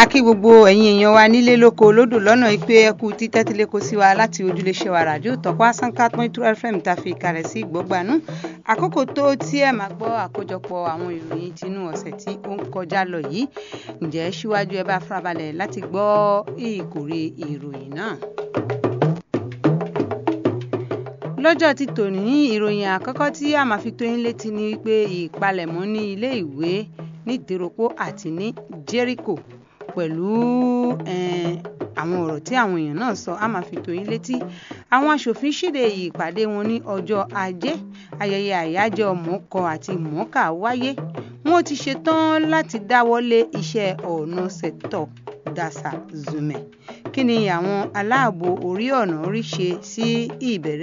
a kí gbogbo ẹ̀yin èèyàn wa nílé lóko lódò lọ́nà ìpè ẹkú títẹ́tílé kó sí wa láti ojúléṣẹ́ wa ràdíò tọ́pọ̀ àsánkà point two fm tá a fi kalẹ̀ sí ìgbọ́gbanú àkókò tó tí ẹ máa gbọ́ àkójọpọ̀ àwọn ìròyìn tinú ọ̀sẹ̀ tí ó ń kọjá lọ yìí ǹjẹ́ síwájú ẹ bá farabalẹ̀ láti gbọ́ ìkórè ìròyìn náà lọ́jọ́ ti tòní ìròyìn àkọ́kọ́ tí a máa fi tó yín létí ni wípé ìpalẹ̀mọ́ ní ilé ìwé ní ìdíròpó àti ní jericho pẹ̀lú àwọn ọ̀rọ̀ tí àwọn èèyàn náà sọ a máa fi tó yín létí àwọn aṣòfin ṣíde ìpàdé wọn ní ọjọ́ ajé ayẹyẹ àyájọ́ mọ̀ọ́kọ àti mọ̀ọ́kà wáyé wọn ti ṣetán láti dáwọ́lé iṣẹ́ ọ̀nà sẹ̀tọ̀ dàsà zùmẹ̀ kí ni àwọn aláàbò orí ọ̀nà rí ṣe sí ìbẹ̀rẹ̀